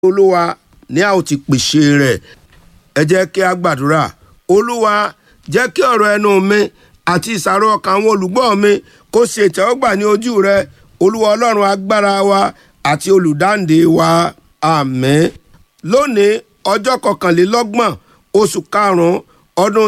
olúwa ní a ó ti pèsè rẹ̀ ẹ jẹ́ kí a gbàdúrà olúwa jẹ́ kí ọ̀rọ̀ ẹnu mi àti ìsàrò ọkàn àwọn olùgbọ́ mi kó ṣe ìtẹ́wọ́gbà ní ojú rẹ olúwa ọlọ́run agbára wa àti olùdáǹdè wa àmín lónìí ọjọ́ kọkànlélọ́gbọ̀n oṣù karùn-ún ọdún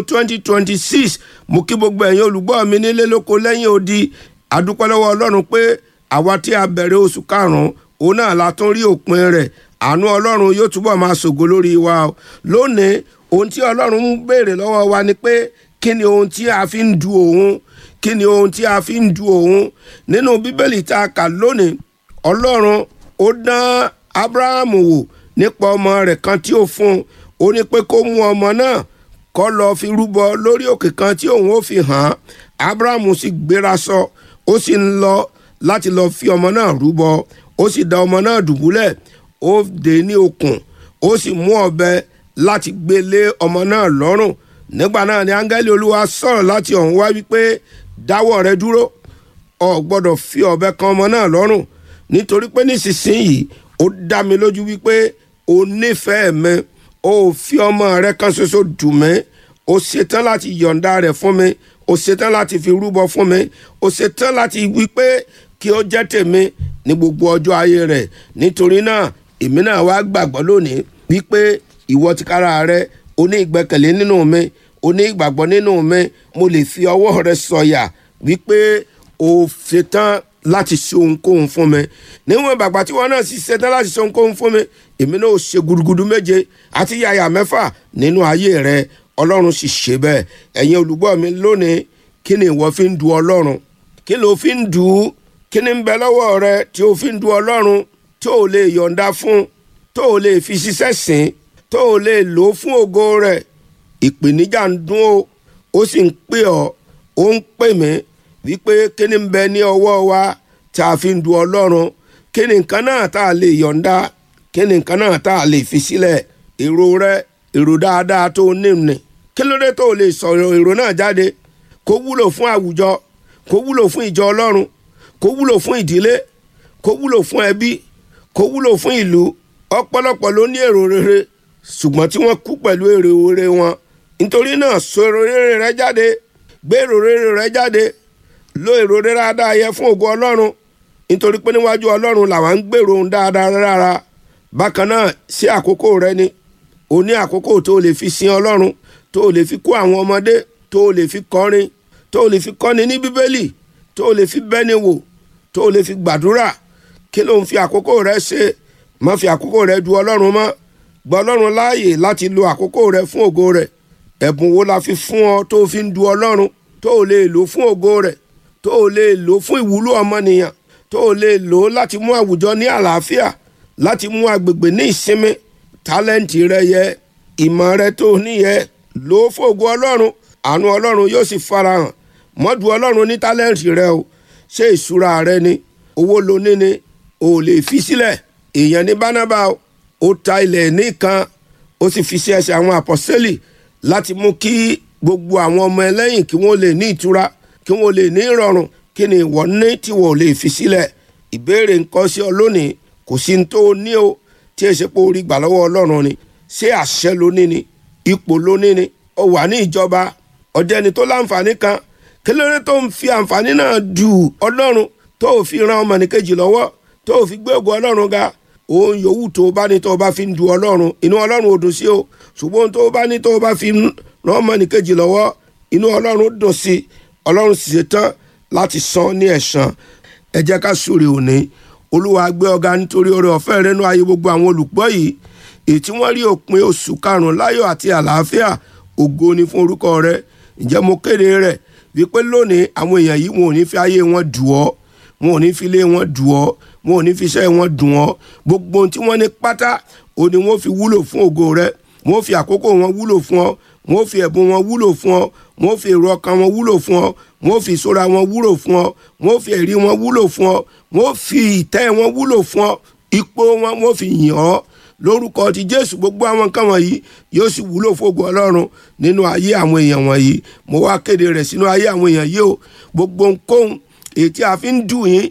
2026 mo kí gbogbo ẹ̀yin olùgbọ́ mi nílé lóko lẹ́yìn odi àdúpẹ́ lọ́wọ́ ọlọ́run pé àwa tí a bẹ̀rẹ̀ oṣù karùn-ún òun náà la tún rí òpin rẹ̀ àánú ọlọ́run yóò túbọ̀ máa ṣògo lórí wa o lónìí ohun tí ọlọ́run ń béèrè lọ́wọ́ wa ni pé kí ni ohun tí a fi ń du òun kí ni ohun tí a fi ń du òun nínú bíbélì tá a kà lónìí ọlọ́run ó dán abrahamu wò nípa ọmọ rẹ̀ kan tí ó fún un ó ní pé kó mú ọmọ náà kó lọ fi rúbọ lórí òkè kan tí òun ó fi hàn án abrahamu sì gbéra sọ ó sì ń lọ láti lọ fi ọmọ náà rúbọ ó sì dá ọmọ náà dùbúlẹ̀ ó dè ní okùn ó sì mú ọ̀bẹ láti gbé lé ọmọ náà lọ́rùn nígbà náà ni áńgẹ́lì olúwa sọ̀rọ̀ láti ọ̀hún wá wípé dáwọ́ rẹ dúró o gbọ́dọ̀ fi ọ̀bẹ kan ọmọ náà lọ́rùn nítorí pé nísinsìnyí ó dá mi lójú wípé o nífẹ̀ẹ́ mi o fi ọmọ rẹ kan ṣoṣo dùn mí o ṣetán láti yọ̀ǹda rẹ̀ fún mi o ṣetán láti fi rúbọ fún mi o ṣetán láti wípé kí ó jẹ́ tèmi ní gbogbo ọjọ́ ayé rẹ̀ nítorí náà èmi náà wá gbàgbọ́ lónìí wípé ìwọ tìkára rẹ o ní ìgbẹ́kẹ̀lé nínú mi o ní ìgbàgbọ́ nínú mi mo lè fi ọwọ́ rẹ sọ̀yà wípé o ṣetán láti ṣe ohunkóhun fún mi níwọ̀n bàgbà tí wọn náà sì ṣetán láti ṣe ohunkóhun fún mi èmi náà ó ṣe gudugudu méje àti yàyà mẹ́fà nínú ayé rẹ ọlọ́run sì ṣe bẹ́ẹ̀ ẹ̀yin olùgbọ́ mi lónìí kí ni ìwọ fi ń du ọlọ́run kí ló fi ń du ú kí ni ń bẹ lọ́wọ́ rẹ tí o fi ń du ọlọ́run tó o lè yọ̀ǹda fún tó o lè fi ṣiṣẹ́ sìn tó o lè lò ó fún ògo rẹ̀ ìpèníjà ń dún o ó sì ń pè ọ́ ó ń pè mí wípé kí ni ń bẹ ní ọwọ́ wa tá a fi ń du ọlọ́run kí ni nǹkan náà tá a lè yọ̀ǹda kí ni nǹkan náà tá a lè fi sílẹ̀ èrò rẹ èrò dáadáa tó o ní ni kí ló dé tó o lè sọ̀rọ̀ èrò náà jáde kó wúlò fún àwùjọ kó wúlò fún ìjọ ọlọ́run kó wúlò fún ìdílé kó wúlò fún ẹbí kó wúlò fún ìlú ọ̀pọ̀lọpọ̀ ló ní èrò rere ṣùgbọ́n tí wọ́n kú pẹ̀lú èrò rere wọn nítorí náà sọ èrò rere rẹ jáde gbé èrò rere rẹ jáde lo èrò rere dáadáa yẹ fún ògo ọlọ́run nítorí pé níwájú ọlọ́run làwọn ń gbèrò ohun dáadáa rárá bákan náà sí àkókò rẹ ni o ní àkókò tó o lè fi sin ọlọ́run tó o lè fi kó àwọn ọmọdé tó o lè fi kọrin tó o lè fi kọ́ni ní bíbélì tó o lè fi bẹ́ni wò tó o lè fi gbàdúrà kí ló ń fi àkókò rẹ ṣe má fi àkókò rẹ du ọlọ́run mọ́ gba ọlọ́run láàyè láti lo àkókò rẹ fún ògo rẹ ẹ̀bùn wo la fi fún ọ tó o fi ń du ọlọ́run tó o lè lò fún ògo rẹ tó o lè lò fún ìwúlò ọmọnìyàn tó o lè lò láti mú àwùjọ ní àlàáfíà láti mú agbègbè ní ìsinmi tálẹ́ǹtì rẹ yẹ ìmọ̀ rẹ tó o níyẹ lò ó fún ògo ọlọ́run àánú ọlọ́run yóò sì farahàn mọ́dù ọlọ́run ní tálẹ́ǹtì rẹ o ṣé ìṣúra rẹ ni owó lo ní ni o ò lè fi sílẹ̀ èèyàn ní bánábà ó ta ilẹ̀ nìkan ó sì fi sí ẹsẹ̀ àwọn àpọ́sẹ́lì láti mú kí gbogbo àwọn ọmọ ẹlẹ́yìn kí wọ́n lè ní ìtura kí wọ́n lè ní ìrọ̀rùn kí ni ìwọ ní tí wọ́n ò lè fi sílẹ̀ ìbéèrè nǹkan sí ọ lónìí kò sí ní tó o ní o tí èsì pé orí gbà lọ́wọ́ ọlọ́run ni ṣé àṣẹ ló ní ni ipò ló ní ni ó wà ní ìjọba ọ̀jẹ̀ni tó láǹfààní kan kí ló dé tó ń fi àǹfààní náà dù ọlọ́run tó o fi ran ọmọnìkejì lọ́wọ́ tó o fi gbé ògo ọlọ́run ga òun yòówù tó o bá ní tó o bá fi ń du ọlọ́run inú ọlọ́run ò dùn sí o ṣùgbọ́n tó o bá ní tó o bá fi ran ọmọnìkejì lọ́wọ́ inú ọlọ́run dùn sí ọlọ́run sì ṣetán láti san ní ẹ̀san ẹ jẹ́ ká súre òní olúwa gbé ọ̀gá nítorí oore ọ̀fẹ́ rẹ̀ nú ayé gbogbo àwọn olùgbọ́ yìí èyí tí wọ́n rí òpin oṣù karùn-ún láyọ̀ àti àlàáfíà ògo ni fún orúkọ rẹ̀ ǹjẹ́ mo kéde rẹ̀ wípé lónìí àwọn èèyàn yìí wọn ò ní fi ayé wọn dù ọ́ wọn ò ní fi ilé wọn dù ọ́ wọn ò ní fi iṣẹ́ wọn dùn ọ́ gbogbo ohun tí wọ́n ní pátá ò ní wọ́n fi wúlò fún ògo rẹ̀ wọ́n fi àkókò wọn wúlò fún ọ wọ́n fi ẹ̀bùn wọn wúlò fún ọ wọ́n fi èrò ọkàn wọn wúlò fún ọ wọ́n fi ìṣọ́ra wọn wúlò fún ọ wọ́n fi ẹ̀rí wọn wúlò fún ọ wọ́n fi ìtẹ́ wọn wúlò fún ọ ipò wọn wọ́n fi yìn ọ́ lórúkọ ti jésù gbogbo àwọn nǹkan wọ̀nyí yóò sì wúlò fógo ọlọ́run nínú ayé àwọn èèyàn wọ̀nyí mo wá kéde rẹ̀ sínú ayé àwọn èèyàn yìí o gbogbo nǹkan èyí tí a fi ń dùn yín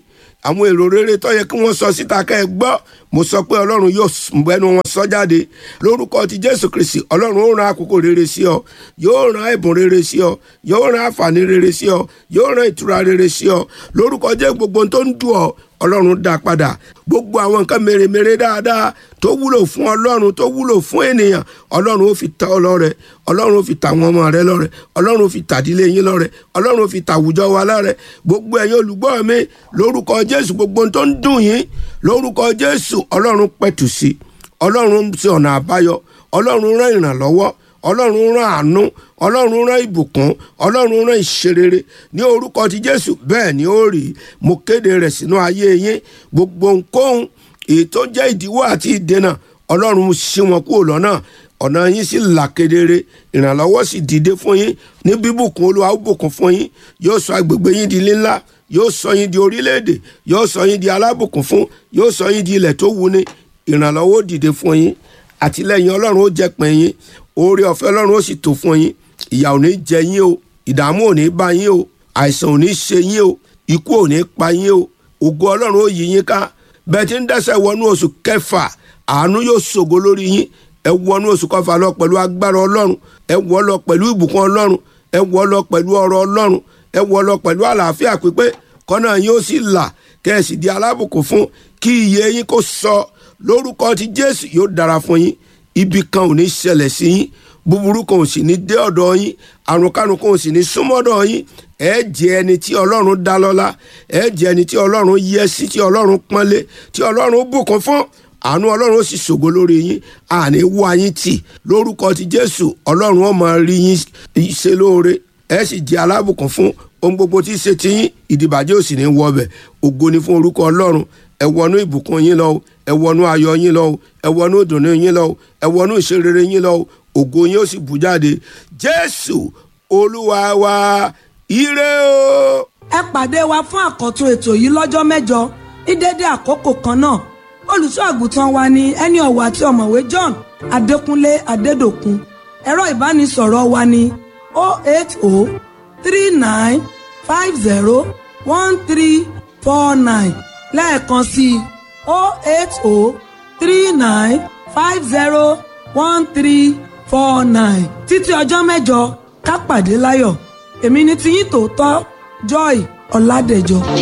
àwọn èrò rere tó yẹ kí wọ́n sọ síta kẹ́ ẹ gbọ́ mo sọ pé ọlọ́run yóò bẹnu wọn sọ jáde lórúkọ ti jésù kristi ọlọ́run ó ran àkókò rere sí ọ yóò ran ẹ̀bùn rere sí ọ yóò ran àǹfààní rere sí ọ yóò ran ìtura rere sí ọ lórúkọ jẹ́ gbogbo tó ń dùn ọ ọlọ́run dá padà gbogbo àwọn nǹkan mèremère dáadáa tó wúlò fún ọlọ́run tó wúlò fún ènìyàn ọlọ́run ó fi ta ọ lọ́rẹ ọlọ́run ó fi ta àwọn ọmọ rẹ lọ́rẹ ọlọ́run ó fi tàdílé yín lọ́rẹ ọlọ́run ó fi tàwùjọ wa lọ́rẹ gbogbo ẹ̀yin olùgbọ́ mi lórúkọ jésù gbogbo tó ń dùn yín lórúkọ jésù ọlọ́run pẹ̀tù sí ọlọ́run ń ṣe ọ̀nà àbáyọ ọlọ́run rán ìrànlọ́wọ́ ọlọ́run rán àánú ọlọ́run rán ìbùkún ọlọ́run rán ìṣerere ní orúkọ ti jésù bẹ́ẹ̀ ni ó rí mo kéde rẹ̀ sínú ayé yín gbogbo ohunkóhun èyí tó jẹ́ ìdíwọ́ àti ìdènà ọlọ́run ṣí wọn kúrò lọ́nà ọ̀nà yín sì là kedere ìrànlọ́wọ́ sì dìde fún yín ní bíbùkún olúwa ó bùkún fún yín yóò sọ agbègbè yín di ńlá yóò sọ yín di orílẹ̀-èdè yóò sọ yín di alábùkún fún yóò sọ yín di ilẹ̀ tó wuni ìrànlọ́wọ́ ó dìde fún yín àtìlẹ́yìn ọlọ́run ó jẹ́ pín yín oore ọ̀fẹ́ ọlọ́run ó sì tó fún yín ìyà ò ní jẹ yín o ìdààmú ò ní bá yín o àìsàn ò ní ṣe yín o ikú ò ní pa yín o ògo ọlọ́run ó yí yín ká bẹ́ẹ̀ tí ń dẹ́sẹ̀ wọnú oṣù kẹfà àánú yóò ṣògo lórí yín ẹ wọnú oṣù kọfà lọ pẹ̀lú agbára ọlọ́run ẹ wọ lọ pẹ̀lú ìbùkún ọlọ́run ẹ wọ lọ pẹ̀lú ọrọ̀ ọlọ́run ẹ wọ lọ pẹ̀lú àlàáfíà pípé kọ́nà yín ó sì là kẹ́ẹ̀sì di alábùkún fún kí iye yín kó sọ lórúkọ ti jésù yóò dára fún yín ibi kan ò ní ṣẹlẹ̀ sí yín búburú kan ò sì ní dé ọ̀dọ̀ yín àrùnkárùn kan ò sì ní súnmọ́dọ̀ yín ẹ jẹ́ ẹni tí ọlọ́run dá lọ́lá ẹ jẹ́ ẹni tí ọlọ́run yẹ sí tí ọlọ́run pọ́nlé tí ọlọ́run bùkún fún àánú ọlọ́run ó sì ṣògo lórí yín àní wá yín tì lórúkọ ti jésù ọlọ́run ó máa rí yín ṣe lóore ẹ sì jẹ́ alábùkún fún ohun gbogbo tí í ṣe ti yín ìdìbàjẹ́ ò sì ní wọbẹ̀ ògo ni fún orúkọ ọlọ́run ẹ wọnú ìbùkún yín lọ ẹ wọnú ayọ̀ yín lọ ẹ wọnú ìdùnnú yín lọ ẹ wọnú ìṣerere yín lọ ògo yín ó sì bù jáde jésù olúwa wa ire o. ẹ pàdé wa fún àkọ́tún ètò yìí lọ́jọ́ mẹ́jọ ní dédé àkókò kan náà olùṣọ́ àgùntàn wa ni ẹni ọ̀wọ̀ àti ọ̀mọ̀wé john adékúnlé adédòkun ẹ̀rọ ìbánisọ̀rọ̀ wa ni 08039501349 lẹ́ẹ̀kan sí i 08039501349 títí ọjọ́ mẹ́jọ ká pàdé láyọ̀ èmi ni tiyín tòótọ́ joy ọ̀làdẹ̀jọ.